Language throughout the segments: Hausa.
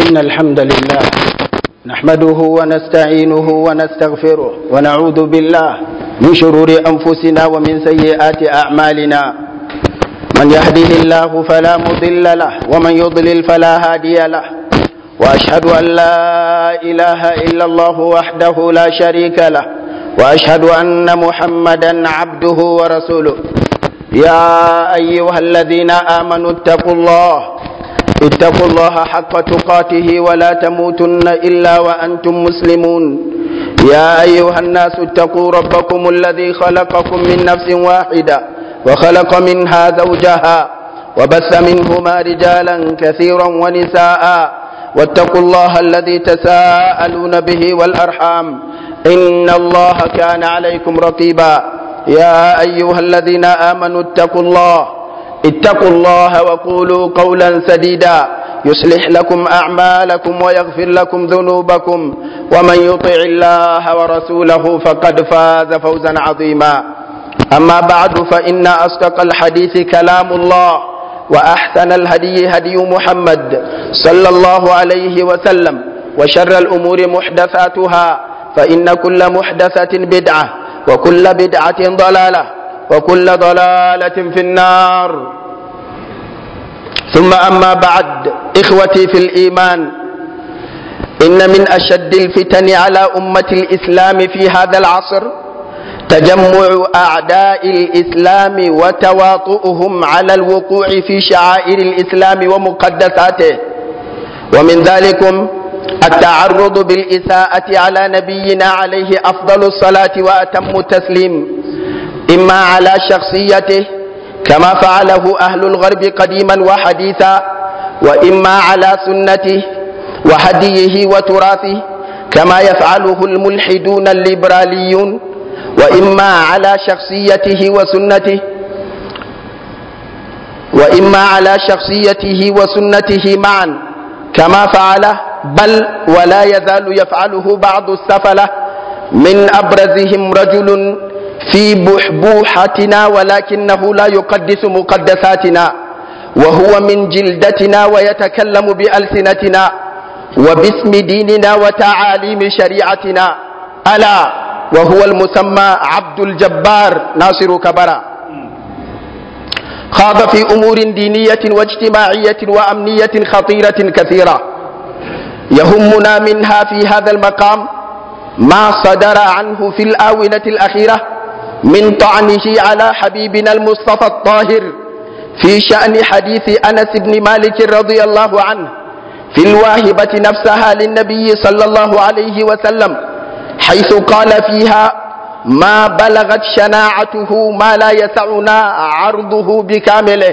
إن الحمد لله نحمده ونستعينه ونستغفره ونعوذ بالله من شرور أنفسنا ومن سيئات أعمالنا من يهده الله فلا مضل له ومن يضلل فلا هادي له وأشهد أن لا إله إلا الله وحده لا شريك له وأشهد أن محمدا عبده ورسوله يا أيها الذين آمنوا اتقوا الله اتقوا الله حق تقاته ولا تموتن إلا وأنتم مسلمون يا أيها الناس اتقوا ربكم الذي خلقكم من نفس واحدة وخلق منها زوجها وبث منهما رجالا كثيرا ونساء واتقوا الله الذي تساءلون به والأرحام إن الله كان عليكم رقيبا يا أيها الذين آمنوا اتقوا الله اتقوا الله وقولوا قولا سديدا يصلح لكم أعمالكم ويغفر لكم ذنوبكم ومن يطع الله ورسوله فقد فاز فوزا عظيما أما بعد فإن أصدق الحديث كلام الله وأحسن الهدي هدي محمد صلى الله عليه وسلم وشر الأمور محدثاتها فإن كل محدثة بدعة وكل بدعة ضلالة وكل ضلالة في النار ثم أما بعد إخوتي في الإيمان إن من أشد الفتن على أمة الإسلام في هذا العصر تجمع أعداء الإسلام وتواطؤهم على الوقوع في شعائر الإسلام ومقدساته ومن ذلكم التعرض بالإساءة على نبينا عليه أفضل الصلاة وأتم التسليم إما على شخصيته كما فعله أهل الغرب قديما وحديثا وإما على سنته وهديه وتراثه كما يفعله الملحدون الليبراليون وإما على شخصيته وسنته وإما على شخصيته وسنته معا كما فعله بل ولا يزال يفعله بعض السفلة من أبرزهم رجل في بحبوحتنا ولكنه لا يقدس مقدساتنا وهو من جلدتنا ويتكلم بألسنتنا وباسم ديننا وتعاليم شريعتنا ألا وهو المسمى عبد الجبار ناصر كبرى خاض في أمور دينية واجتماعية وأمنية خطيرة كثيرة يهمنا منها في هذا المقام ما صدر عنه في الآونة الأخيرة من طعنه على حبيبنا المصطفى الطاهر في شأن حديث أنس بن مالك رضي الله عنه في الواهبة نفسها للنبي صلى الله عليه وسلم حيث قال فيها ما بلغت شناعته ما لا يسعنا عرضه بكامله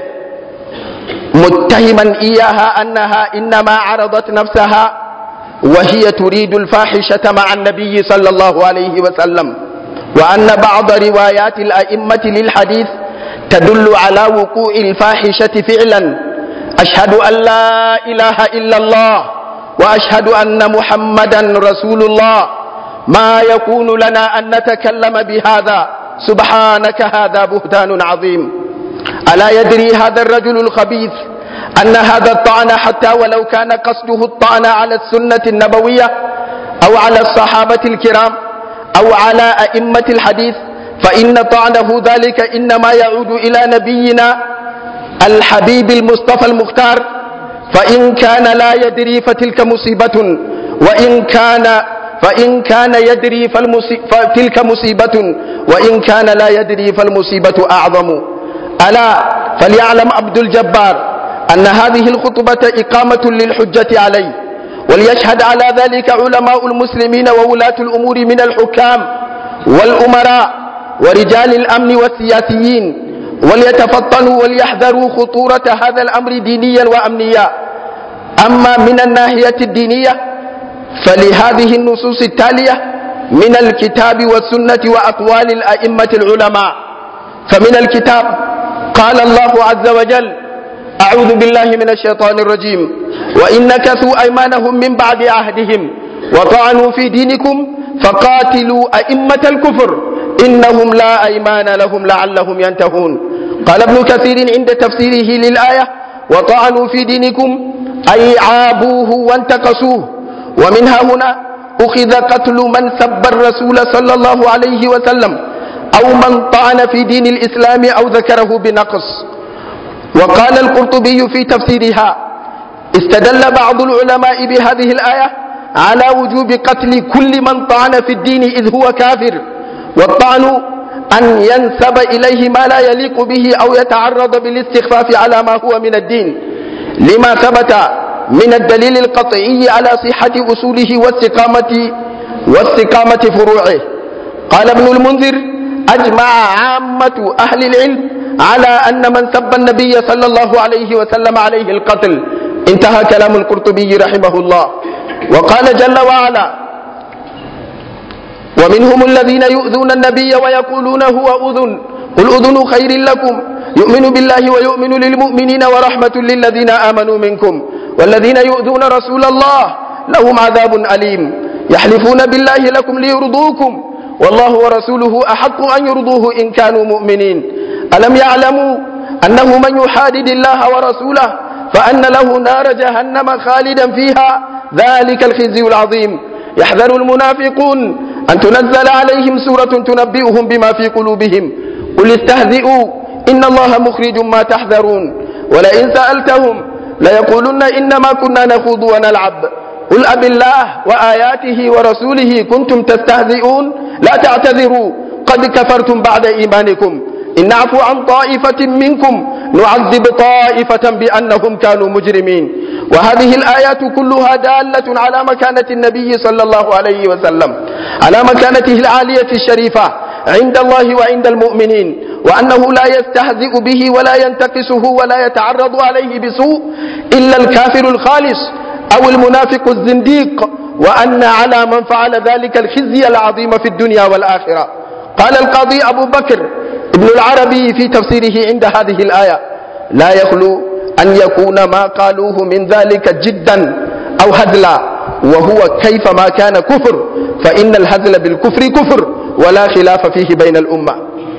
متهما إياها أنها إنما عرضت نفسها وهي تريد الفاحشة مع النبي صلى الله عليه وسلم وأن بعض روايات الأئمة للحديث تدل على وقوع الفاحشة فعلا أشهد أن لا إله إلا الله وأشهد أن محمدا رسول الله ما يكون لنا أن نتكلم بهذا سبحانك هذا بهتان عظيم ألا يدري هذا الرجل الخبيث أن هذا الطعن حتى ولو كان قصده الطعن على السنة النبوية أو على الصحابة الكرام أو على أئمة الحديث فإن طعنه ذلك إنما يعود إلى نبينا الحبيب المصطفى المختار فإن كان لا يدري فتلك مصيبة وإن كان فإن كان يدري فتلك مصيبة وإن كان لا يدري فالمصيبة أعظم ألا فليعلم عبد الجبار أن هذه الخطبة إقامة للحجة عليه وليشهد على ذلك علماء المسلمين وولاة الأمور من الحكام والأمراء ورجال الأمن والسياسيين وليتفطنوا وليحذروا خطورة هذا الأمر دينيا وأمنيا أما من الناحية الدينية فلهذه النصوص التالية من الكتاب والسنة وأقوال الأئمة العلماء فمن الكتاب قال الله عز وجل أعوذ بالله من الشيطان الرجيم وإن نكثوا أيمانهم من بعد عهدهم وطعنوا في دينكم فقاتلوا أئمة الكفر إنهم لا أيمان لهم لعلهم ينتهون قال ابن كثير عند تفسيره للآية وطعنوا في دينكم أي عابوه وانتقصوه ومنها هنا أخذ قتل من سب الرسول صلى الله عليه وسلم أو من طعن في دين الإسلام أو ذكره بنقص وقال القرطبي في تفسيرها استدل بعض العلماء بهذه الآية على وجوب قتل كل من طعن في الدين إذ هو كافر والطعن أن ينسب إليه ما لا يليق به أو يتعرض بالاستخفاف على ما هو من الدين لما ثبت من الدليل القطعي على صحة أصوله واستقامة واستقامة فروعه قال ابن المنذر أجمع عامة أهل العلم على أن من سب النبي صلى الله عليه وسلم عليه القتل انتهى كلام القرطبي رحمه الله وقال جل وعلا ومنهم الذين يؤذون النبي ويقولون هو أذن قل أذن خير لكم يؤمن بالله ويؤمن للمؤمنين ورحمة للذين آمنوا منكم والذين يؤذون رسول الله لهم عذاب أليم يحلفون بالله لكم ليرضوكم والله ورسوله أحق أن يرضوه إن كانوا مؤمنين ألم يعلموا أنه من يحادد الله ورسوله فأن له نار جهنم خالدا فيها ذلك الخزي العظيم يحذر المنافقون أن تنزل عليهم سورة تنبئهم بما في قلوبهم قل استهزئوا إن الله مخرج ما تحذرون ولئن سألتهم ليقولن إنما كنا نخوض ونلعب قل أب الله وآياته ورسوله كنتم تستهزئون لا تعتذروا قد كفرتم بعد إيمانكم إن نعفو عن طائفة منكم نعذب طائفة بأنهم كانوا مجرمين وهذه الآيات كلها دالة على مكانة النبي صلى الله عليه وسلم على مكانته العالية الشريفة عند الله وعند المؤمنين وأنه لا يستهزئ به ولا ينتقصه ولا يتعرض عليه بسوء إلا الكافر الخالص أو المنافق الزنديق وأن على من فعل ذلك الخزي العظيم في الدنيا والآخرة قال القاضي أبو بكر ابن العربي في تفسيره عند هذه الآية لا يخلو أن يكون ما قالوه من ذلك جدا أو هزلا وهو كيفما كان كفر فإن الهزل بالكفر كفر ولا خلاف فيه بين الأمة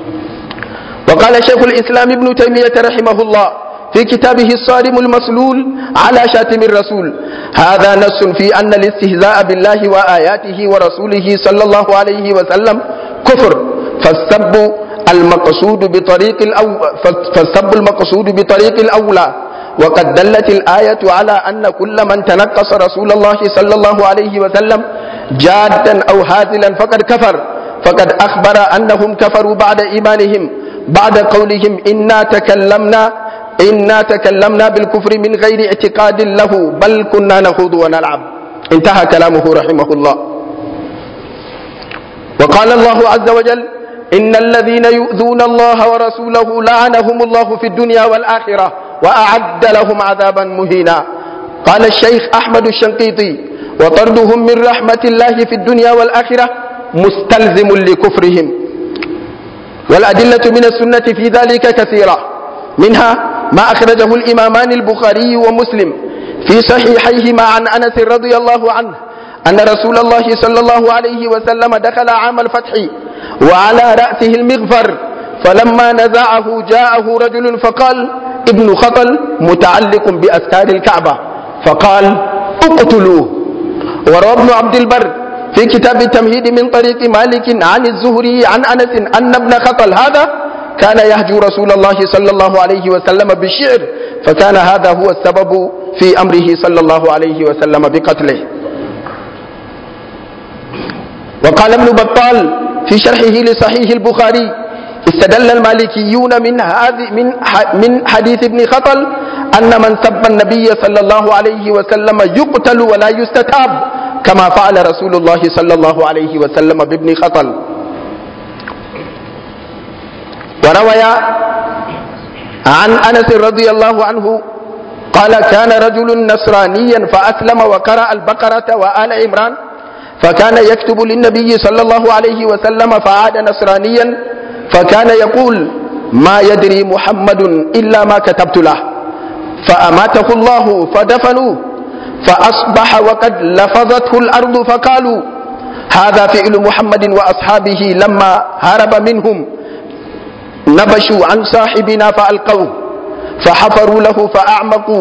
وقال شيخ الإسلام ابن تيمية رحمه الله في كتابه الصارم المسلول على شاتم الرسول هذا نص في أن الاستهزاء بالله وآياته ورسوله صلى الله عليه وسلم كفر فالسب المقصود بطريق الأو... فالسب المقصود بطريق الأولى وقد دلت الآية على أن كل من تنقص رسول الله صلى الله عليه وسلم جادا أو هازلا فقد كفر فقد أخبر أنهم كفروا بعد إيمانهم بعد قولهم إنا تكلمنا إنا تكلمنا بالكفر من غير اعتقاد له بل كنا نخوض ونلعب انتهى كلامه رحمه الله وقال الله عز وجل إن الذين يؤذون الله ورسوله لعنهم الله في الدنيا والآخرة وأعد لهم عذابا مهينا قال الشيخ أحمد الشنقيطي وطردهم من رحمة الله في الدنيا والآخرة مستلزم لكفرهم والأدلة من السنة في ذلك كثيرة منها ما أخرجه الإمامان البخاري ومسلم في صحيحيهما عن أنس رضي الله عنه أن رسول الله صلى الله عليه وسلم دخل عام الفتح وعلى رأسه المغفر فلما نزعه جاءه رجل فقال ابن خطل متعلق بأستار الكعبة فقال اقتلوه وروى ابن عبد البر في كتاب التمهيد من طريق مالك عن الزهري عن أنس أن ابن خطل هذا كان يهجو رسول الله صلى الله عليه وسلم بالشعر فكان هذا هو السبب في أمره صلى الله عليه وسلم بقتله وقال ابن بطال في شرحه لصحيح البخاري استدل المالكيون من هذه من من حديث ابن خطل أن من سب النبي صلى الله عليه وسلم يقتل ولا يستتاب كما فعل رسول الله صلى الله عليه وسلم بابن خطل وروي عن انس رضي الله عنه قال كان رجل نصرانيا فاسلم وقرا البقره وال عمران فكان يكتب للنبي صلى الله عليه وسلم فعاد نصرانيا فكان يقول ما يدري محمد الا ما كتبت له فاماته الله فدفنوه فاصبح وقد لفظته الارض فقالوا هذا فعل محمد واصحابه لما هرب منهم نبشوا عن صاحبنا فألقوه فحفروا له فأعمقوا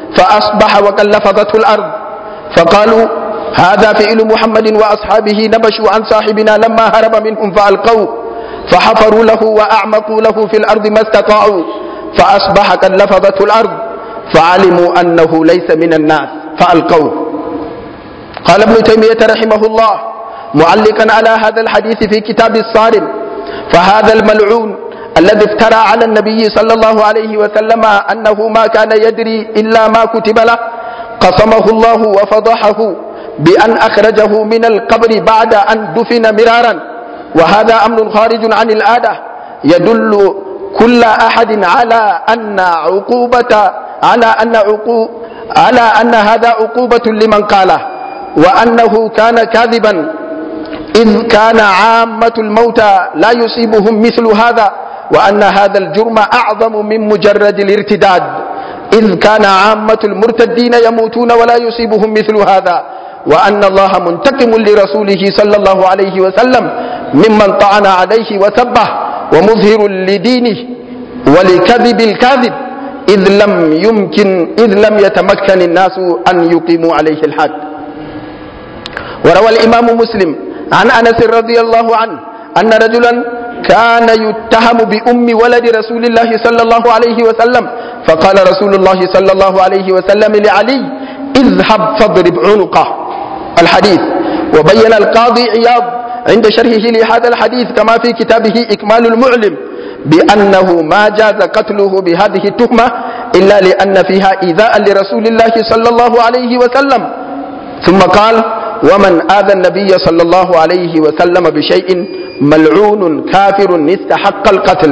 فأصبح وقد لفظته الأرض فقالوا هذا فعل محمد وأصحابه نبشوا عن صاحبنا لما هرب منهم فألقوه فحفروا له وأعمقوا له في الأرض ما استطاعوا فأصبح قد لفظته الأرض فعلموا أنه ليس من الناس فألقوه قال ابن تيمية رحمه الله معلقا على هذا الحديث في كتاب الصارم فهذا الملعون الذي افترى على النبي صلى الله عليه وسلم أنه ما كان يدري إلا ما كتب له قصمه الله وفضحه بأن أخرجه من القبر بعد أن دفن مرارا وهذا أمر خارج عن العادة يدل كل أحد على أن عقوبة على أن عقو على أن هذا عقوبة لمن قاله وأنه كان كاذبا إذ كان عامة الموتى لا يصيبهم مثل هذا وأن هذا الجرم أعظم من مجرد الارتداد إذ كان عامة المرتدين يموتون ولا يصيبهم مثل هذا وأن الله منتقم لرسوله صلى الله عليه وسلم ممن طعن عليه وسبه ومظهر لدينه ولكذب الكاذب إذ لم يمكن إذ لم يتمكن الناس أن يقيموا عليه الحد وروى الإمام مسلم عن أنس رضي الله عنه أن رجلا كان يتهم بأم ولد رسول الله صلى الله عليه وسلم فقال رسول الله صلى الله عليه وسلم لعلي اذهب فاضرب عنقه الحديث وبين القاضي عياض عند شرحه لهذا الحديث كما في كتابه إكمال المعلم بأنه ما جاز قتله بهذه التهمة إلا لأن فيها إيذاء لرسول الله صلى الله عليه وسلم ثم قال ومن آذى النبي صلى الله عليه وسلم بشيء ملعون كافر استحق القتل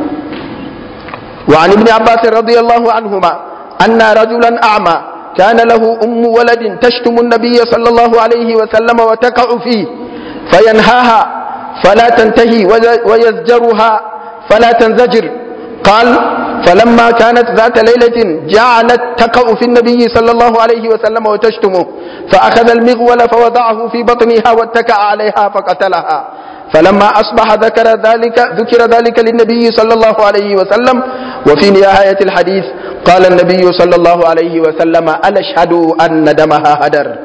وعن ابن عباس رضي الله عنهما أن رجلا أعمى كان له أم ولد تشتم النبي صلى الله عليه وسلم وتقع فيه فينهاها فلا تنتهي ويزجرها فلا تنزجر قال فلما كانت ذات ليلة جعلت تقع في النبي صلى الله عليه وسلم وتشتمه فأخذ المغول فوضعه في بطنها واتكأ عليها فقتلها فلما أصبح ذكر ذلك ذكر ذلك للنبي صلى الله عليه وسلم وفي نهاية الحديث قال النبي صلى الله عليه وسلم ألا اشهد أن دمها هدر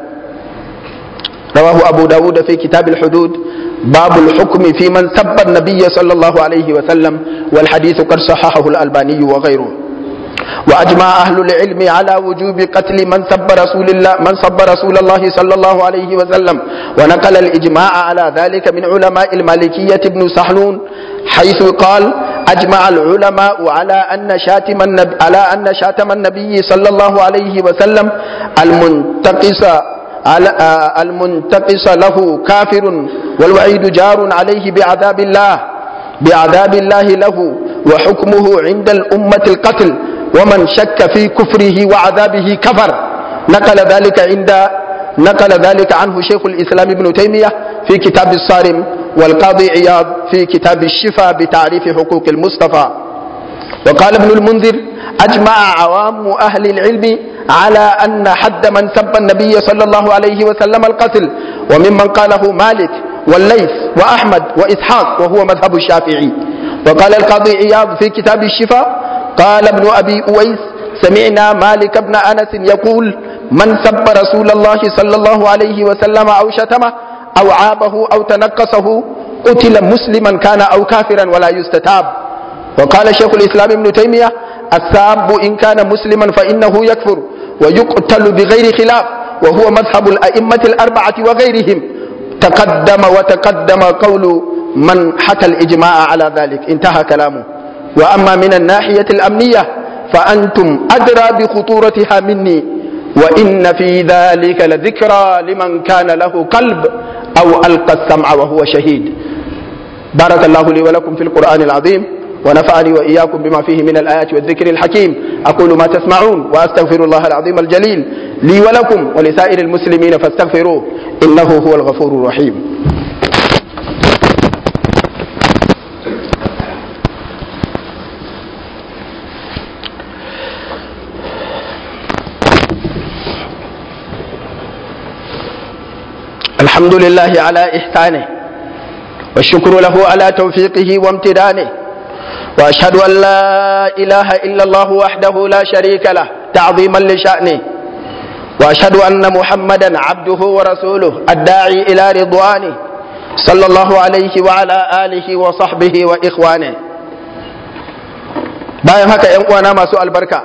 رواه أبو داود في كتاب الحدود باب الحكم في من سب النبي صلى الله عليه وسلم والحديث قد صححه الألباني وغيره وأجمع أهل العلم على وجوب قتل من سب رسول الله من سب رسول الله صلى الله عليه وسلم ونقل الإجماع على ذلك من علماء المالكية ابن سحنون حيث قال أجمع العلماء على أن شاتم النبي على أن شاتم النبي صلى الله عليه وسلم المنتقص على المنتقص له كافر والوعيد جار عليه بعذاب الله بعذاب الله له وحكمه عند الأمة القتل ومن شك في كفره وعذابه كفر نقل ذلك عند نقل ذلك عنه شيخ الإسلام ابن تيمية في كتاب الصارم والقاضي عياض في كتاب الشفاء بتعريف حقوق المصطفى وقال ابن المنذر أجمع عوام أهل العلم على أن حد من سب النبي صلى الله عليه وسلم القتل وممن قاله مالك والليث وأحمد وإسحاق وهو مذهب الشافعي وقال القاضي عياض في كتاب الشفاء قال ابن أبي أويس سمعنا مالك بن أنس يقول من سب رسول الله صلى الله عليه وسلم أو شتمه أو عابه أو تنقصه قتل مسلما كان أو كافرا ولا يستتاب وقال شيخ الإسلام ابن تيمية الساب إن كان مسلما فإنه يكفر ويقتل بغير خلاف وهو مذهب الأئمة الأربعة وغيرهم تقدم وتقدم قول من حكى الإجماع على ذلك انتهى كلامه وأما من الناحية الأمنية فأنتم أدرى بخطورتها مني وإن في ذلك لذكرى لمن كان له قلب أو ألقى السمع وهو شهيد بارك الله لي ولكم في القرآن العظيم ونفعني وإياكم بما فيه من الآيات والذكر الحكيم أقول ما تسمعون وأستغفر الله العظيم الجليل لي ولكم ولسائر المسلمين فاستغفروه إنه هو الغفور الرحيم الحمد لله على إحسانه والشكر له على توفيقه وامتدانه وأشهد أن لا إله إلا الله وحده لا شريك له تعظيما لشأنه وأشهد أن محمدا عبده ورسوله الداعي إلى رضوانه صلى الله عليه وعلى آله وصحبه وإخوانه bayan haka ‘yan uwana masu albarka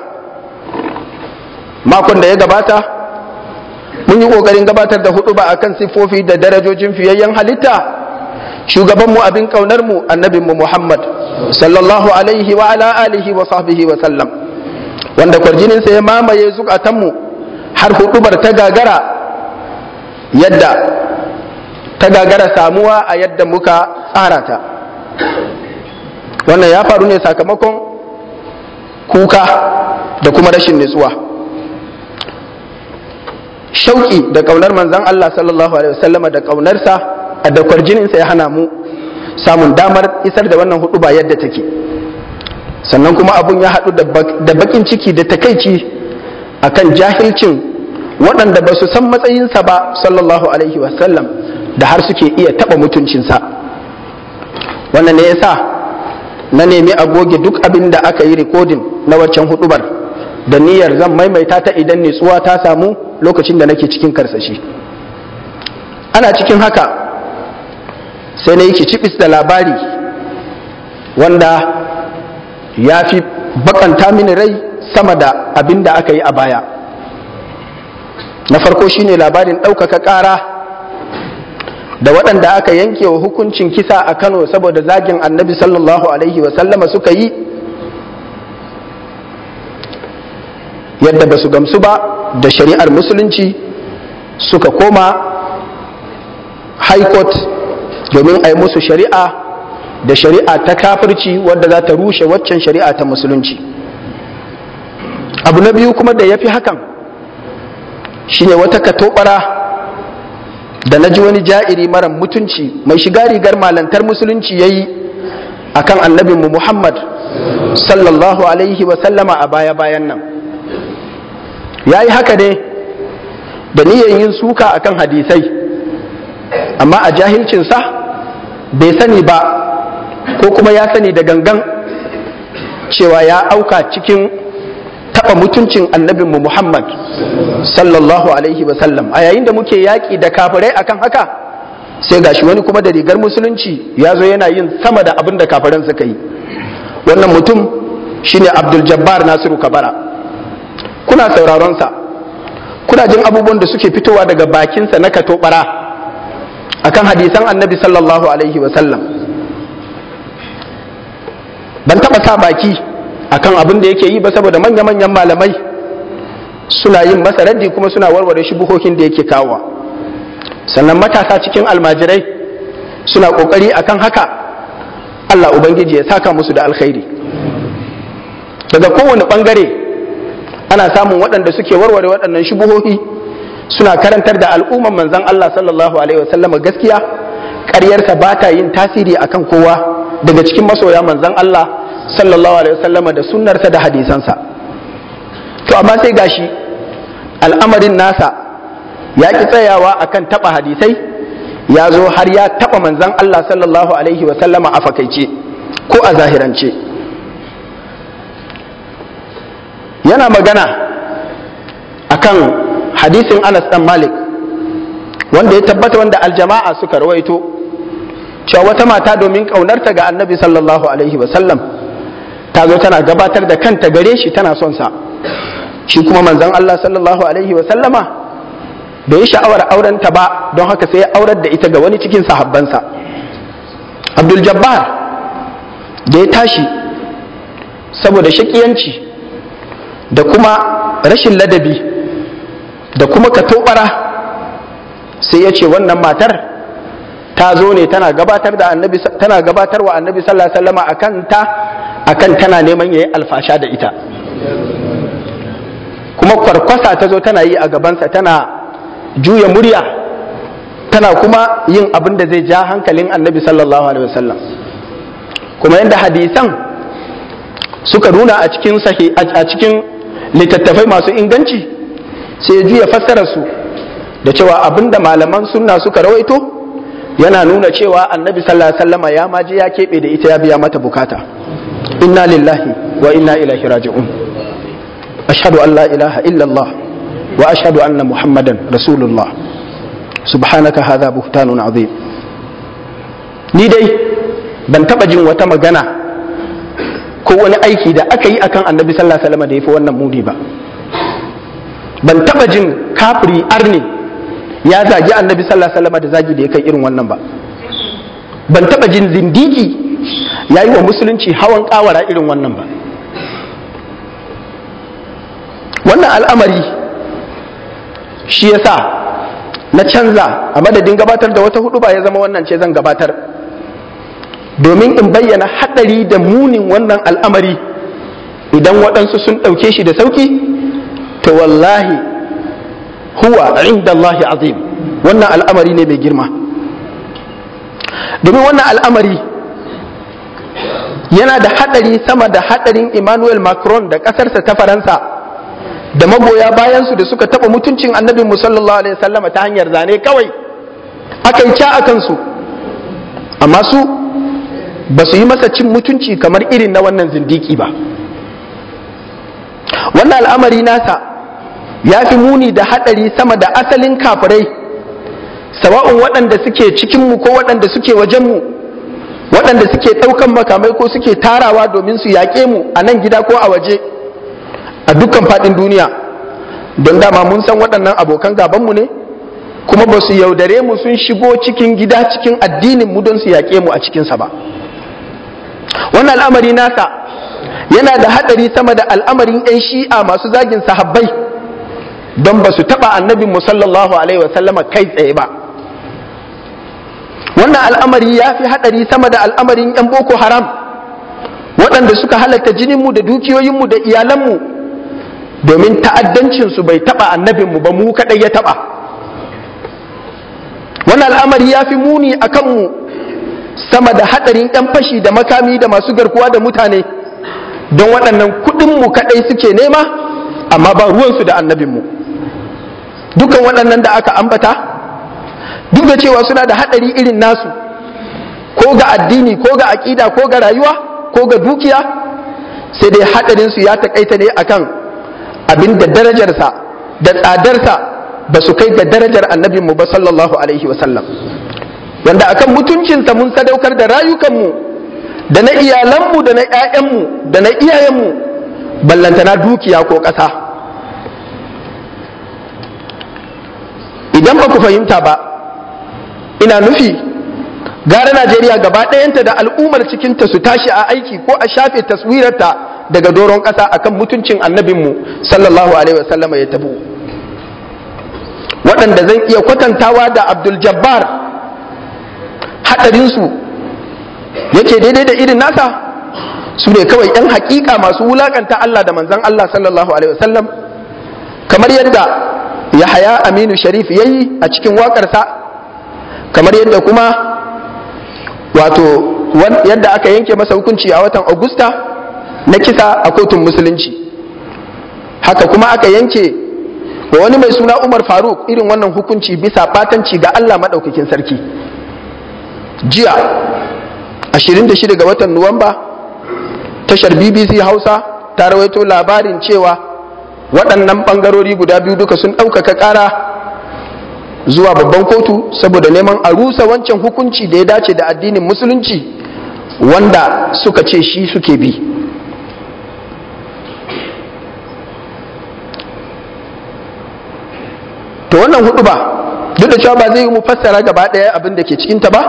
makon da ya gabata mun yi ƙoƙarin gabatar da hudu ba a kan siffofi da darajojin fiyayyen halitta shugabanmu abin ƙaunarmu annabinmu muhammad sallallahu alaihi wa ala alihi wa sahbihi wa sallam wanda kwarjininsa ya mamaye zukatanmu har hudubar ta gagara yadda ta gagara samuwa a yadda muka tsara ta wannan ya faru ne sakamakon kuka da kuma rashin nutsuwa shauki da kaunar manzan Allah sallallahu alaihi wasallama da kaunarsa a da kwarjininsa ya hana mu samun damar isar da wannan hudu ba yadda take sannan kuma abun ya haɗu da bakin ciki da takaici akan jahilcin waɗanda ba su san matsayinsa ba sallallahu alaihi wasallam da har suke iya taɓa mutuncinsa wannan ne ya sa na nemi a goge duk abin da aka yi rikodin na waccan hudubar da niyyar zan maimaita ta idan nitsuwa ta samu lokacin da nake cikin karsashi ana cikin haka sai na yi kicibis da labari wanda ya fi bakanta mini rai sama da abin da aka yi a baya na farko shine labarin ɗaukaka ƙara da waɗanda aka yanke wa hukuncin kisa a kano saboda zagin annabi sallallahu alaihi wasallama suka yi yadda ba su gamsu ba da shari'ar musulunci suka koma high court domin a yi musu shari'a da shari'a ta kafirci wadda za ta rushe waccan shari'a ta musulunci abu na biyu kuma da ya fi hakan shine wata katobara da na ji wani ja'iri mara mutunci mai shiga rigar malantar musulunci ya yi a kan annabinmu muhammad sallallahu alaihi wasallama a baya-bayan nan ya yi haka ne da niyyar yin suka a kan hadisai amma a jahilcinsa bai sani ba ko kuma ya sani da gangan cewa ya auka cikin taɓa mutuncin annabinmu Muhammad sallallahu alaihi wasallam a yayin da muke yaƙi da kafirai akan haka sai gashi wani kuma da rigar musulunci ya zo yana yin sama da abin da kafiran suka yi wannan mutum shine Abdul Jabbar Nasiru Kabara kuna sauraronsa kuna jin abubuwan da suke fitowa daga bakinsa na katobara akan hadisan annabi sallallahu alaihi wasallam ban taɓa sa baki akan abin da yake yi ba saboda manya-manyan malamai suna yin masa raddi kuma suna warware shubuhohin da yake kawowa sannan matasa cikin almajirai suna kokari akan haka Allah Ubangiji ya saka musu da alkhairi daga kowane bangare ana samun waɗanda suke warware waɗannan shubuhohi suna karantar da al'umman manzan Allah sallallahu alaihi wasallam gaskiya ƙaryarsa ba ta yin tasiri akan kowa daga cikin masoya manzan Allah sallallahu alaihi wasallama da sunnarsa da hadisansa to amma sai gashi al'amarin nasa ya ki tsayawa akan taba hadisai ya zo har ya taba manzan Allah sallallahu alaihi wasallama a fakaice ko a zahirance yana magana akan hadisin Anas dan Malik wanda ya tabbata wanda aljama'a suka rawaito cewa wata mata domin ƙaunarta ga annabi sallallahu alaihi wasallam ta zo tana gabatar da kanta gare shi tana son sa shi kuma manzon Allah sallallahu alaihi wasallama bai yi sha'awar aurenta ba don haka sai ya aurar da ita ga wani cikin sahabbansa abdul jabbar da ya tashi saboda shakiyanci da kuma rashin ladabi da kuma katobara sai ya ce wannan matar ta zo ne tana gabatar da annabi tana gabatar wa annabi sallallahu alaihi wasallam akan ta akan tana neman yayi alfasha da ita kuma kwarkwasa ta zo tana yi a gabansa tana juya murya tana kuma yin abin da zai ja hankalin annabi sallallahu alaihi wasallam kuma yadda hadisan suka nuna a cikin sahi a cikin littattafai masu inganci sai ya juya fassarar su da cewa abinda malaman sunna suka rawaito yana nuna cewa annabi sallallahu alaihi wasallama ya maji ya keɓe da ita ya biya mata bukata inna lillahi wa inna ilaihi raji'un ashhadu an la ilaha illallah wa ashhadu anna muhammadan rasulullah subhanaka hadha buhtanun azim ni dai ban taba jin wata magana ko wani aiki da aka yi akan annabi sallallahu alaihi wasallam da yafi wannan muni ba ban taba jin kafiri arni ya zagi annabi sallallahu alaihi wasallam da zagi da ya kai irin wannan ba ban taba jin zindiki ya yi wa musulunci hawan kawara irin wannan ba wannan al'amari shi yasa na canza a madadin gabatar da wata hudu ba ya zama wannan ce zan gabatar domin in bayyana haɗari da munin wannan al'amari idan waɗansu sun ɗauke shi da sauki to wallahi huwa inda Allah azim wannan al'amari ne mai girma domin wannan al'amari yana da haɗari sama da haɗarin Emmanuel Macron da ƙasarsa ta Faransa da magoya bayansu da suka taɓa mutuncin annabin sallallahu alaihi wasallama ta hanyar zane kawai aka yi ca a kansu amma su ba su yi masa cin mutunci kamar irin na wannan zindiki ba wannan al'amari nasa ya fi muni da haɗari sama da asalin kafirai sawa'un waɗanda suke cikinmu ko waɗanda suke wajenmu waɗanda suke ɗaukan makamai ko suke tarawa domin su yaƙe mu a nan gida ko a waje a dukkan faɗin duniya don dama mun san waɗannan abokan gabanmu ne kuma ba su yaudare mu sun shigo cikin gida cikin addinin mu don su yaƙe mu a cikinsa ba wannan al'amari nasa yana da haɗari sama da al'amarin 'yan shi'a masu zagin sahabbai don ba su taɓa annabin mu sallallahu alaihi wasallama kai tsaye ba wannan al'amari ya fi haɗari sama da al'amarin 'yan boko haram waɗanda suka halatta jininmu da dukiyoyinmu da iyalanmu domin ta'addancinsu bai taɓa annabinmu ba mu kaɗai ya taɓa wannan al'amari ya fi muni a kanmu sama da haɗarin 'yan fashi da makami da masu garkuwa da mutane don waɗannan kuɗinmu kaɗai suke nema amma ba ruwansu da annabinmu dukan waɗannan da aka ambata duk da cewa suna da haɗari irin nasu ko ga addini ko ga aƙida ko ga rayuwa ko ga dukiya sai dai haɗarinsu ya taƙaita ne akan abin da darajarsa da tsadarsa ba su kai ga darajar annabinmu ba sallallahu alaihi wasallam wanda akan mutuncinsa mun sadaukar da rayukanmu da na iyalanmu da na 'ya'yanmu da na iyayenmu ballantana dukiya ko ƙasa idan ba ku fahimta ba ina nufi gara najeriya gaba ɗayanta da al'ummar cikinta su tashi a aiki ko a shafe taswirarta daga doron ƙasa akan mutuncin annabinmu sallallahu alaihi wasallama ya tabu waɗanda zan iya kwatantawa da abdul jabbar haɗarinsu yake daidai da irin nasa su ne kawai 'yan hakika masu wulakanta Allah da manzan Allah sallallahu alaihi wasallam kamar yadda Yahaya Aminu Sharif ya yi a cikin waƙarsa kamar yadda kuma wato yadda aka yanke masa hukunci a watan Agusta na kisa a kotun musulunci haka kuma aka yanke wa wani mai suna Umar Faruk irin wannan hukunci bisa batanci ga Allah maɗaukakin sarki jiya 26 ga watan Nuwamba tashar BBC Hausa ta rawaito labarin cewa waɗannan ɓangarori guda biyu duka sun ɗaukaka ƙara zuwa babban kotu saboda neman a rusa wancan hukunci da ya dace da addinin musulunci wanda suka ce shi suke bi to wannan hudu ba duk da cewa ba zai yi mu fassara gaba ɗaya abin da ke cikinta ba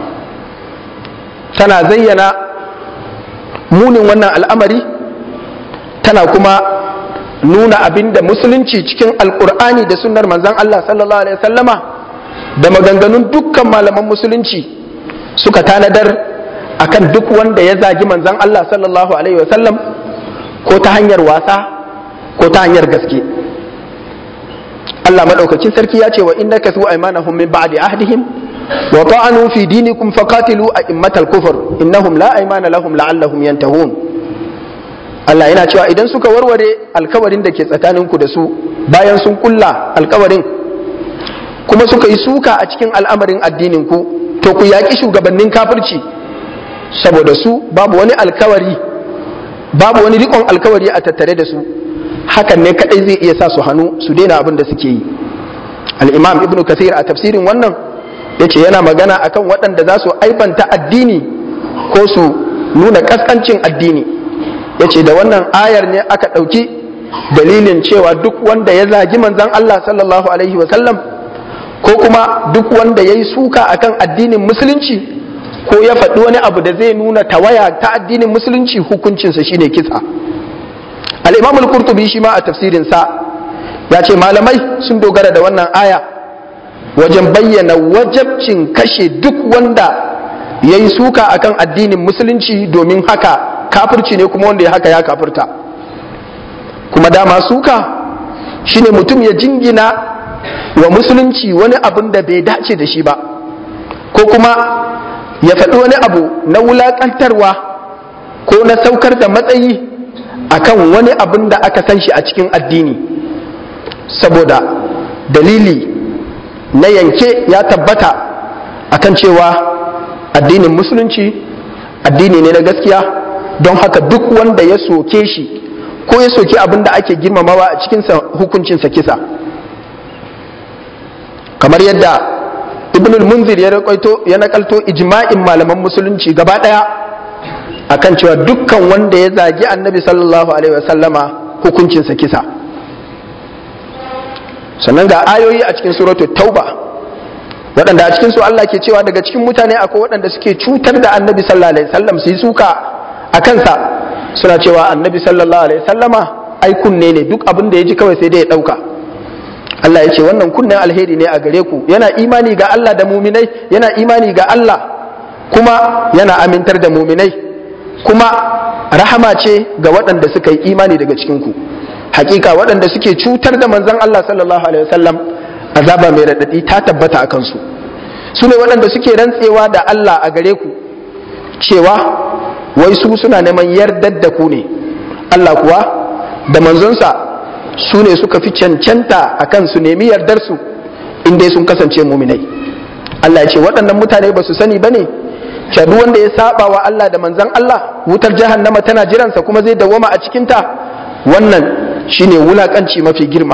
tana zayyana munin wannan al'amari tana kuma nuna abin da musulunci cikin alkur'ani da sunnar manzan Allah sallallahu alaihi wasallama da maganganun dukkan malaman musulunci suka tanadar akan duk wanda ya zagi manzan Allah sallallahu alaihi wasallam ko ta hanyar wasa ko ta hanyar gaske Allah madaukakin sarki ya ce wa innaka su aymanahum min ba'di ahdihim wa ta'anu fi dinikum faqatilu a'immatal kufr innahum la aymana lahum la'allahum yantahun Allah yana cewa idan suka warware alkawarin da ke tsakaninku da su bayan sun kulla alkawarin kuma suka yi suka a cikin al'amarin addinin ku to ku yaƙi shugabannin kafirci saboda su babu wani alkawari babu wani rikon alkawari a tattare da su hakan ne kadai zai iya sa su hannu su daina abin da suke yi al-imam ibnu kathir a tafsirin wannan yace yana magana akan waɗanda za su aibanta addini ko su nuna kaskancin addini yace da wannan ayar ne aka ɗauki dalilin cewa duk wanda ya zagi manzon Allah sallallahu alaihi wa sallam ko kuma duk wanda ya yi suka akan addinin musulunci ko ya faɗi wani abu da zai nuna tawaya ta addinin musulunci hukuncinsa shine kisa al-imam al-qurtubi shi ma a tafsirinsa ya ce malamai sun dogara da wannan aya wajen bayyana wajabcin kashe duk wanda ya yi suka akan addinin musulunci domin haka kafirci ne kuma wanda ya haka ya kafirta kuma dama suka shine mutum ya jingina wa musulunci wani abin da bai dace da shi ba ko kuma ya faɗi wani abu na wulaƙantarwa ko na saukar da matsayi akan wani abin da aka san shi a cikin addini saboda dalili na yanke ya tabbata akan cewa addinin musulunci addini ne na gaskiya don haka duk wanda ya soke shi ko ya soke abin da ake girmamawa a cikinsa hukuncinsa kisa kamar yadda ibn munzir ya raƙaito ya nakalto ijma'in malaman musulunci gaba ɗaya akan cewa dukkan wanda ya zagi annabi sallallahu alaihi wasallama hukuncinsa kisa sannan ga ayoyi a cikin suratu tauba waɗanda a cikin su Allah ke cewa daga cikin mutane akwai waɗanda suke cutar da annabi sallallahu alaihi wasallam su yi suka a kansa suna cewa annabi sallallahu alaihi wasallama ai kunne ne duk abin da ya ji kawai sai dai ya ɗauka Allah ya ce wannan kunnen alheri ne a gare ku yana imani ga Allah da muminai yana imani ga Allah kuma yana amintar da muminai kuma rahama ce ga waɗanda suka yi imani daga cikin ku hakika waɗanda suke cutar da manzon Allah sallallahu alaihi wasallam azaba mai raɗaɗi ta tabbata a kansu su ne waɗanda suke rantsewa da Allah a gare ku cewa wai su suna neman yardar da ku ne Allah kuwa da manzonsa su ne suka fi cancanta a kan su nemi yardarsu in dai sun kasance muminai Allah ya ce waɗannan mutane ba su sani ba ne duk wanda ya saba wa Allah da manzan Allah wutar jahannama tana jiransa kuma zai dawwama a cikinta wannan shine wulakanci mafi girma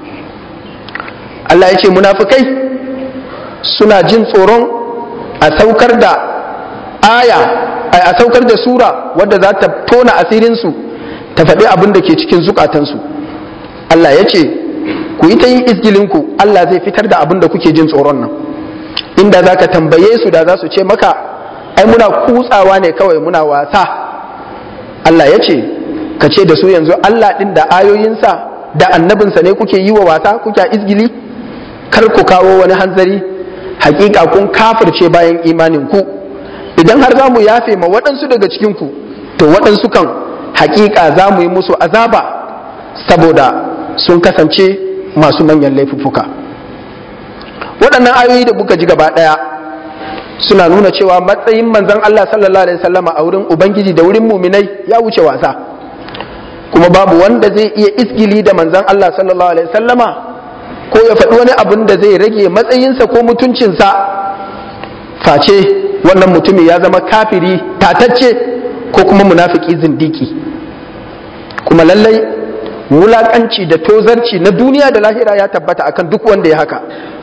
Allah ya ce munafukai suna jin tsoron a saukar da aya a saukar da sura wadda za ta tona asirinsu ta faɗi abin da ke cikin zukatansu Allah ya ce ku yi ta yin izgilinku Allah zai fitar da abin da kuke jin tsoron nan inda za ka tambaye su da za su ce maka ai muna kutsawa ne kawai muna wasa Allah ya ce ka ce da su yanzu Allah ɗin da ayoyinsa da annabinsa ne kuke yi wa wasa kuke izgili kar ku kawo wani hanzari hakika kun kafirce bayan imanin ku idan har za mu yafe ma waɗansu daga cikinku to waɗansu kan hakika za mu yi musu azaba saboda sun kasance masu manyan laifuffuka waɗannan ayoyi da muka ji gaba ɗaya suna nuna cewa matsayin manzon Allah sallallahu alaihi wasallama a wurin ubangiji da wurin muminai ya wuce wasa kuma babu wanda zai iya isgili da manzon Allah sallallahu alaihi wasallama ko ya faɗi wani abin da zai rage matsayinsa ko mutuncinsa face wannan mutumin ya zama kafiri tatacce ko kuma munafiki zindiki kuma lallai wulakanci da tozarci na duniya da lahira ya tabbata akan duk wanda ya haka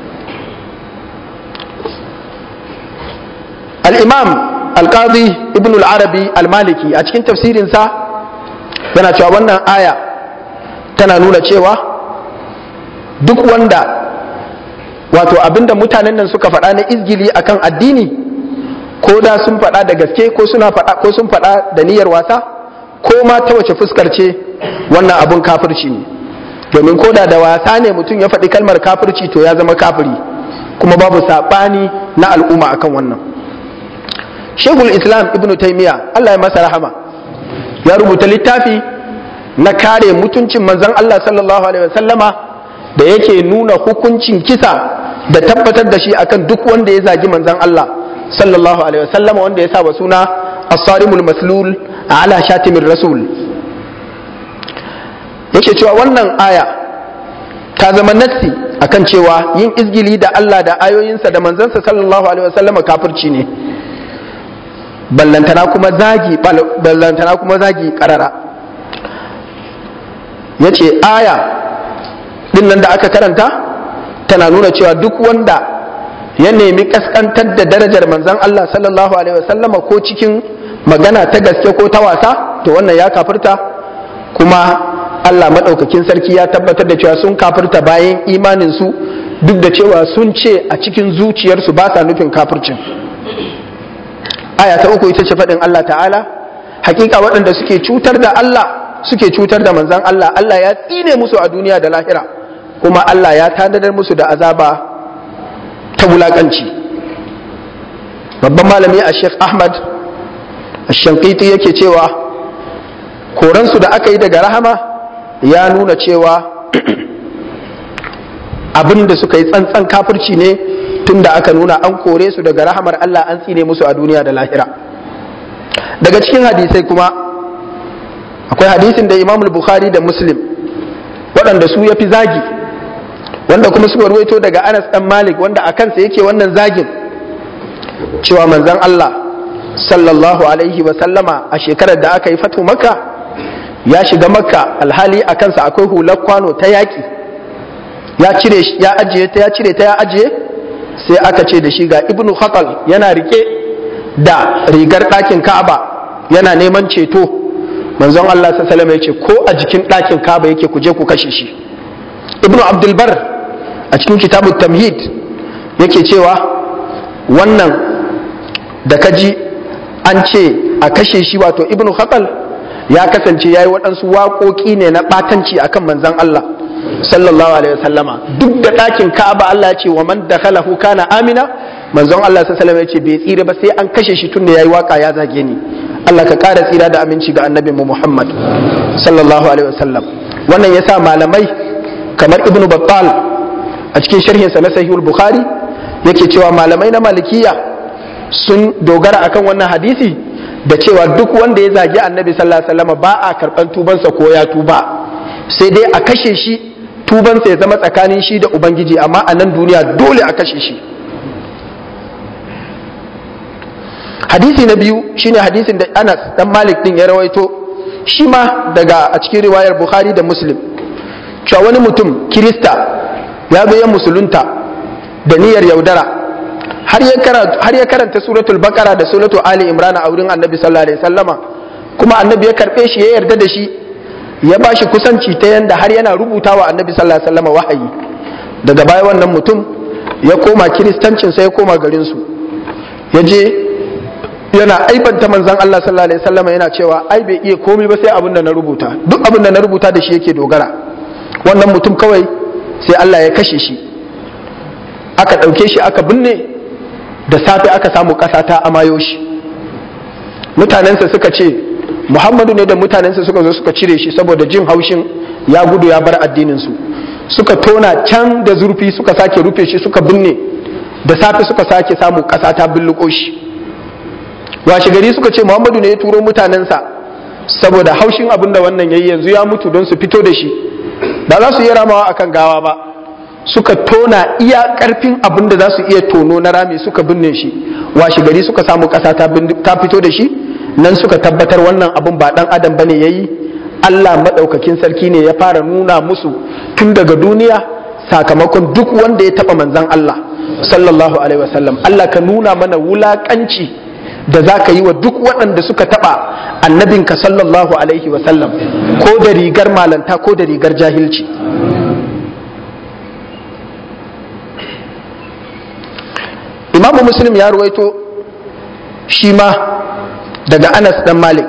al-imam al-qadi ibn al-arabi al-maliki a cikin tafsirinsa yana cewa wannan aya tana nuna cewa duk wanda wato abinda mutanen nan suka faɗa na izgili akan addini ko da sun faɗa da gaske ko suna faɗa ko sun faɗa da niyyar wasa ko ma ta wace fuskar ce wannan abun kafirci ne domin ko da da wasa ne mutum ya faɗi kalmar kafirci to ya zama kafiri kuma babu saɓani na al'umma akan wannan shekul islam ibn taimiya allah ya masa rahama ya rubuta littafi na kare mutuncin manzon allah sallallahu alaihi wasallama da yake nuna hukuncin kisa da tabbatar da shi akan duk wanda ya zagi manzon allah sallallahu alaihi wasallama wanda ya saba suna as-sarimul maslul ala shatimin rasul yake cewa wannan aya ta zama nassi akan cewa yin izgili da Allah da ayoyinsa da manzansa sallallahu alaihi wasallama kafirci ne ballantana kuma zagi ballantana kuma zagi karara ya ce aya din nan da aka karanta tana nuna cewa duk wanda ya nemi kaskantar da darajar manzan Allah sallallahu alaihi wasallama ko cikin magana ta gaske ko ta wasa to wannan ya kafirta kuma Allah maɗaukakin sarki ya tabbatar da cewa sun kafirta bayan imaninsu duk da cewa sun ce a cikin zuciyarsu ba sa nufin kafircin aya ta uku ita ce faɗin Allah ta'ala hakika waɗanda suke cutar da Allah suke cutar da manzan Allah Allah ya tsine musu a duniya da lahira kuma Allah ya tanadar musu da azaba ta wulaƙanci babban malami a Sheikh Ahmad Shankiti yake cewa koransu da aka yi daga rahama ya nuna cewa abin da suka yi tsantsan kafirci ne tun da aka nuna an kore su daga rahamar Allah an tsine musu a duniya da lahira daga cikin hadisai kuma akwai hadisin da imam bukhari da muslim waɗanda su ya fi zagi wanda kuma suka ruwaito daga anas ɗan malik wanda a kansa yake wannan zagin cewa manzan Allah sallallahu alaihi wa sallama a shekarar da aka yi fatu makka ya shiga makka alhali a kansa akwai hular kwano ta yaƙi ya cire ya ajiye ta ya cire ta ya ajiye sai aka ce da shi ga ibnu khatal yana rike da rigar ɗakin ka'aba yana neman ceto manzon Allah sallallahu ya ce ko a jikin ɗakin ka'aba yake ku je ku kashe shi ibnu abdulbar a cikin kitabu tamhid yake cewa wannan da kaji an ce a kashe shi wato ibnu khatal ya kasance ya yi waɗansu waƙoƙi ne na ɓatanci akan manzon Allah sallallahu alaihi wasallama duk da ɗakin ka'aba Allah ya ce wa man dakhalahu kana amina manzon Allah sallallahu alaihi ya ce bai tsira ba sai an kashe shi tunda yayi waka ya zage ni Allah ka ƙara tsira da aminci ga annabi mu Muhammad sallallahu alaihi wasallam wannan yasa malamai kamar Ibn Battal a cikin sharhin sa na Sahihul Bukhari yake cewa malamai na Malikiya sun dogara akan wannan hadisi da cewa duk wanda ya zagi annabi sallallahu alaihi wasallam ba a karban tubansa ko ya tuba sai dai a kashe shi tubansa ya zama tsakanin shi da ubangiji amma a nan duniya dole a kashe shi hadisi na biyu shine hadisin da anas dan malik din ya rawaito shi ma daga a cikin riwayar bukhari da muslim cewa wani mutum kirista ya zo ya musulunta da niyyar yaudara har ya karanta suratul bakara da suratul ali imrana a wurin annabi sallallahu alaihi wasallama kuma annabi ya karbe shi ya yarda da shi ya ba shi kusanci ta yanda har yana rubuta wa annabi sallallahu alaihi wasallam wahayi daga baya wannan mutum ya koma kiristancin sai ya koma garin su ya je yana aibanta manzon Allah sallallahu alaihi wasallam yana cewa ai bai iya komai ba sai abin da na rubuta duk abin da na rubuta da shi yake dogara wannan mutum kawai sai Allah ya kashe shi aka ɗauke shi aka binne da safe aka samu ƙasa ta amayo shi mutanensa suka ce muhammadu ne da mutanensa suka zo suka cire shi saboda jin haushin ya gudu ya bar addininsu suka tona can da zurfi suka sake rufe shi suka binne da safe suka sake samu ƙasa ta billuko shi washe gari suka ce muhammadu ne ya turo mutanensa saboda haushin abin da wannan yayi yanzu ya mutu don su fito da shi ba za su iya ramawa akan gawa ba suka tona iya karfin abin da za su iya tono na rami suka binne shi washe gari suka samu ƙasa ta fito da shi nan suka tabbatar wannan abin ba dan adam bane yayi Allah madaukakin sarki ne ya fara nuna musu tun daga duniya sakamakon duk wanda ya taba manzan Allah sallallahu alaihi wasallam Allah ka nuna mana wulakanci da za ka yi wa duk waɗanda suka taba annabinka sallallahu alaihi wasallam ko da rigar malanta ko da rigar jahilci imamu muslim ya ruwaito shi ma daga anas dan malik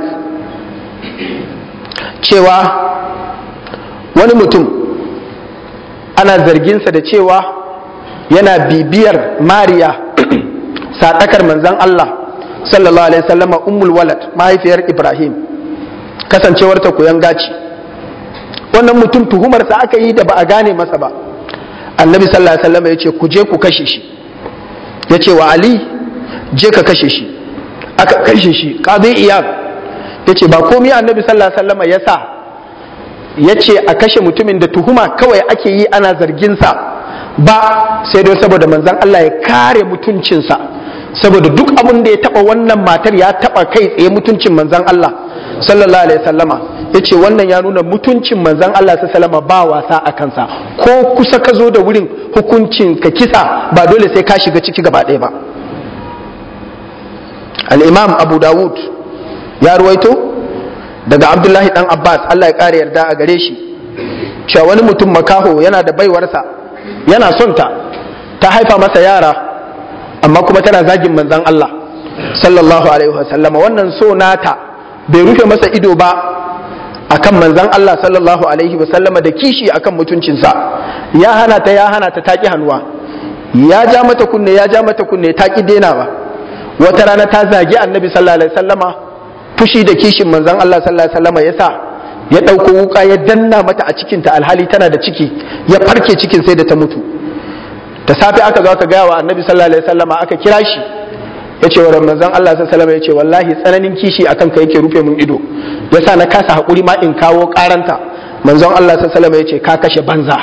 cewa wani mutum ana zarginsa da cewa yana bibiyar mariya sadakar manzan Allah sallallahu alaihi wasallama ummul walad mahaifiyar ibrahim kasancewarta koyan gaci wannan mutum tuhumarsa aka yi da ba a gane masa ba annabi sallallahu alaihi wasallama ya ce ku je ku kashe shi ya ce wa ali je ka kashe shi aka kashe shi qadi iyad ya ce ba komai annabi sallallahu alaihi wasallama ya sa ya ce a kashe mutumin da tuhuma kawai ake yi ana zarginsa ba sai dai saboda manzan Allah ya kare mutuncinsa saboda duk abin da ya taba wannan matar ya taba kai tsaye mutuncin manzan Allah sallallahu alaihi wasallama ya ce wannan ya nuna mutuncin manzan Allah su salama ba wasa a kansa ko kusa ka zo da wurin hukuncin ka kisa ba dole sai ka shiga ciki gaba ɗaya ba al'imam abu dawud ya ruwaito daga abdullahi dan abbas Allah ya ƙara yarda a gare shi cewa wani mutum makaho yana da baiwarsa yana son ta ta haifa masa yara amma kuma tana zagin manzan Allah sallallahu alaihi wasallama wannan so nata bai rufe masa ido ba akan manzan Allah sallallahu alaihi wasallama da kishi akan mutuncinsa ya hana ta ya hana ta taki hannuwa ya ja mata kunne ya ja mata kunne ta ki dena ba wata rana ta zagi annabi sallallahu alaihi wasallama fushi da kishin manzan Allah sallallahu alaihi wasallama yasa ya ɗauko wuka ya danna mata a cikinta alhali tana da ciki ya farke cikin sai da ta mutu da safe aka zo aka gaya wa annabi sallallahu alaihi wasallama aka kira shi ya ce wa manzon Allah sallallahu ya ce wallahi tsananin kishi akan ka yake rufe mun ido yasa na kasa hakuri ma in kawo karanta manzon Allah sallallahu ya ce ka kashe banza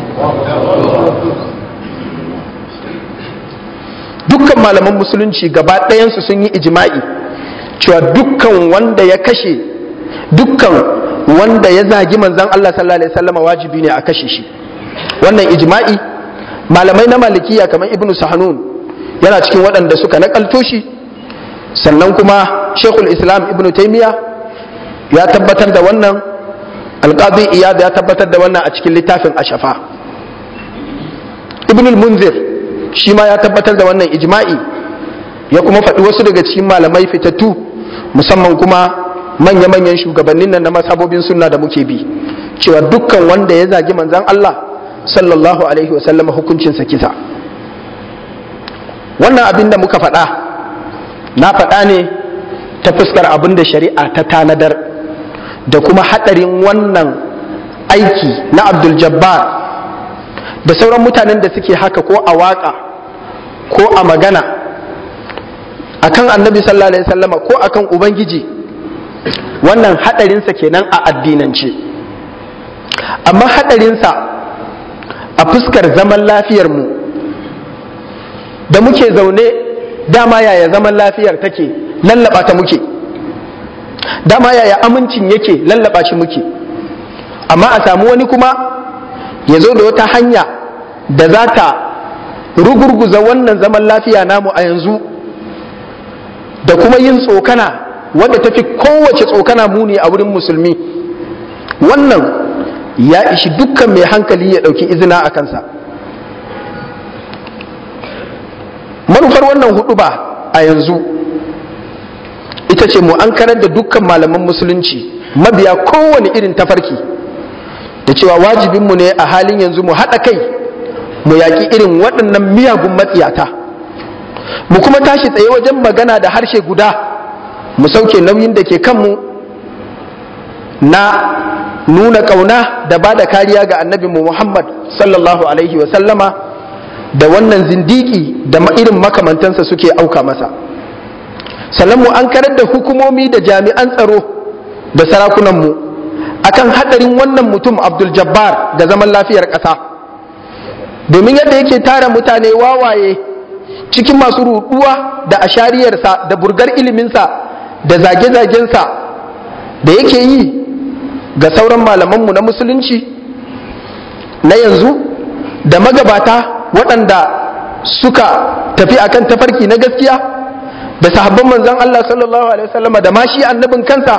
dukkan malaman musulunci gaba ɗayansu sun yi ijma'i cewa dukkan wanda ya kashe dukkan wanda ya zagi manzon Allah sallallahu alaihi wasallama wajibi ne a kashe shi wannan ijma'i malamai na malikiya kamar ibnu sahanun yana cikin waɗanda suka nakalto shi sannan kuma shekul islam ibn taimiya ya tabbatar da wannan alƙadi iyad ya tabbatar da wannan a cikin littafin ashafa ibn munzir shi ma ya tabbatar da wannan ijma'i ya kuma faɗi wasu daga cikin malamai fitattu musamman kuma manya-manyan shugabannin nan na masabobin sunna da muke bi cewa dukkan wanda ya zagi manzan Allah sallallahu alaihi wasallam hukuncinsa kisa wannan abin da muka faɗa na faɗa ne ta fuskar abin da shari'a ta tanadar da kuma haɗarin wannan aiki na abdul jabbar da sauran mutanen da suke haka ko a waƙa ko a magana akan annabi sallallahu alaihi wasallama ko akan ubangiji wannan haɗarinsa kenan a addinance amma haɗarinsa a fuskar zaman lafiyarmu da muke zaune dama yaya zaman lafiyar take lallaba ta muke dama yaya amincin yake lallaba shi muke amma a samu wani kuma ya zo da wata hanya da za ta rugurguza wannan zaman lafiya namu a yanzu da kuma yin tsokana wadda ta fi kowace tsokana muni a wurin musulmi wannan ya ishi dukkan mai hankali ya ɗauki izina a kansa manufar wannan hudu ba a yanzu ita ce mu an karar da dukkan malaman musulunci mabiya kowane irin tafarki da cewa wajibinmu ne a halin yanzu mu haɗa kai mu yaƙi irin waɗannan miyagun matsiyata mu kuma tashi tsaye wajen magana da harshe guda mu sauke nauyin da ke kanmu na nuna ƙauna da ba da kariya ga annabinmu muhammad sallallahu alaihi wasallama da wannan zindiki da irin makamantansa suke auka masa sannan mu an karar da hukumomi da jami'an tsaro da sarakunanmu akan hadarin wannan mutum abdul jabbar da zaman lafiyar ƙasa domin yadda yake tara mutane wawaye cikin masu ruɗuwa da ashariyarsa da burgar iliminsa da zage-zagensa da yake yi ga sauran malamanmu na musulunci na yanzu da magabata waɗanda suka tafi akan tafarki na gaskiya da sahabban manzon Allah sallallahu alaihi wasallama da ma shi annabin kansa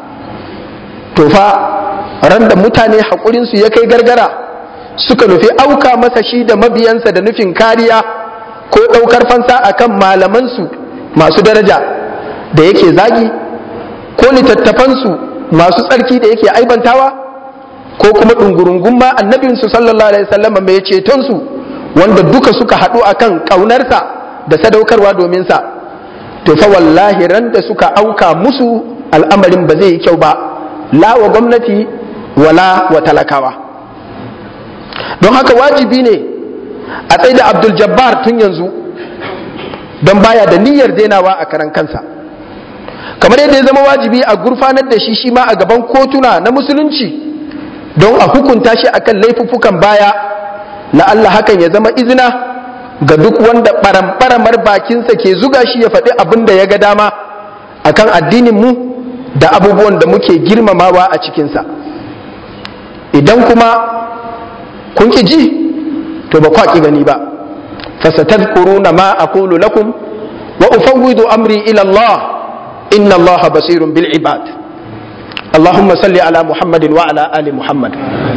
to fa ran da mutane haƙurinsu ya kai gargara suka nufi auka masa shi da mabiyansa da nufin kariya ko ɗaukar fansa akan malamansu masu daraja da yake zagi ko littattafansu masu tsarki da yake aibantawa ko kuma ɗungurungun ma annabinsu sallallahu alaihi wasallama mai cetonsu wanda duka suka haɗu akan ƙaunarsa da sadaukarwa domin sa to fa wallahi ran da suka auka musu al'amarin ba zai yi kyau ba la wa gwamnati wala wa talakawa don haka wajibi ne a tsaye da abdul jabbar tun yanzu don baya da niyyar dainawa a karan kansa kamar yadda ya zama wajibi a gurfanar da shi shi ma a gaban kotuna na musulunci don a hukunta shi akan laifuffukan baya na Allah hakan ya zama izina ga duk wanda barambaramar bakinsa ke zuga shi ya faɗi abin da ya ga dama akan addinin mu da abubuwan da muke girmamawa a cikinsa idan kuma kun ki ji to ba kwa ki gani ba fasatadkuruna ma aqulu lakum wa ufawwidu amri ila Allah inna Allah basirun bil ibad اللهم صل على محمد وعلى آل محمد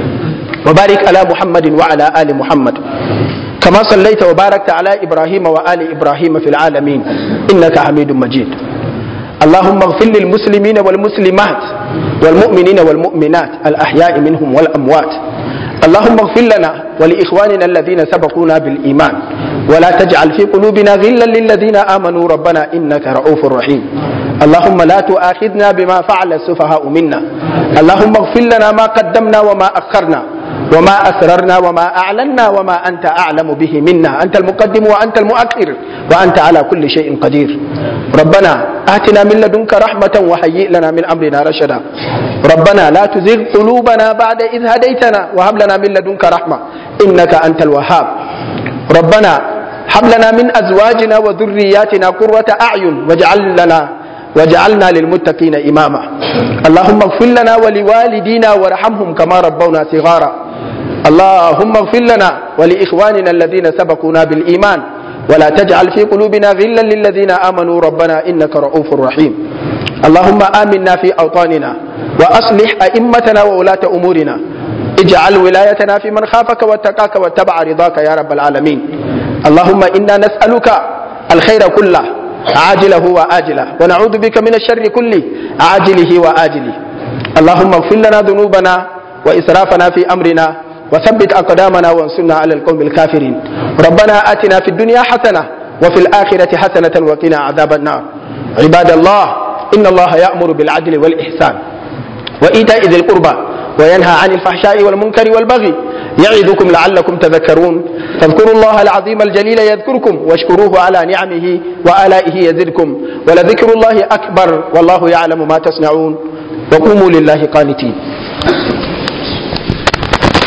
وبارك على محمد وعلى آل محمد كما صليت وباركت على إبراهيم وآل إبراهيم في العالمين إنك حميد مجيد اللهم اغفر للمسلمين والمسلمات والمؤمنين والمؤمنات الأحياء منهم والأموات اللهم اغفر لنا ولإخواننا الذين سبقونا بالإيمان ولا تجعل في قلوبنا غلا للذين آمنوا ربنا إنك رؤوف رحيم اللهم لا تؤاخذنا بما فعل السفهاء منا اللهم اغفر لنا ما قدمنا وما أخرنا وما أسررنا وما أعلنا وما أنت أعلم به منا أنت المقدم وأنت المؤخر وأنت على كل شيء قدير ربنا آتنا من لدنك رحمة وهيئ لنا من أمرنا رشدا ربنا لا تزغ قلوبنا بعد إذ هديتنا وهب لنا من لدنك رحمة إنك أنت الوهاب ربنا هب لنا من أزواجنا وذرياتنا قرة أعين واجعل لنا وجعلنا للمتقين إماما اللهم اغفر لنا ولوالدينا وارحمهم كما ربونا صغارا اللهم اغفر لنا ولإخواننا الذين سبقونا بالإيمان ولا تجعل في قلوبنا غلا للذين آمنوا ربنا إنك رؤوف رحيم اللهم آمنا في أوطاننا وأصلح أئمتنا وولاة أمورنا اجعل ولايتنا في من خافك واتقاك واتبع رضاك يا رب العالمين اللهم إنا نسألك الخير كله عاجله وآجله ونعوذ بك من الشر كله عاجله وآجله اللهم اغفر لنا ذنوبنا وإسرافنا في أمرنا وثبت أقدامنا وانصرنا على القوم الكافرين ربنا آتنا في الدنيا حسنة وفي الآخرة حسنة وقنا عذاب النار عباد الله إن الله يأمر بالعدل والإحسان وإيتاء ذي القربى وينهى عن الفحشاء والمنكر والبغي يعظكم لعلكم تذكرون فاذكروا الله العظيم الجليل يذكركم واشكروه على نعمه وآلائه يزدكم ولذكر الله أكبر والله يعلم ما تصنعون وقوموا لله قانتين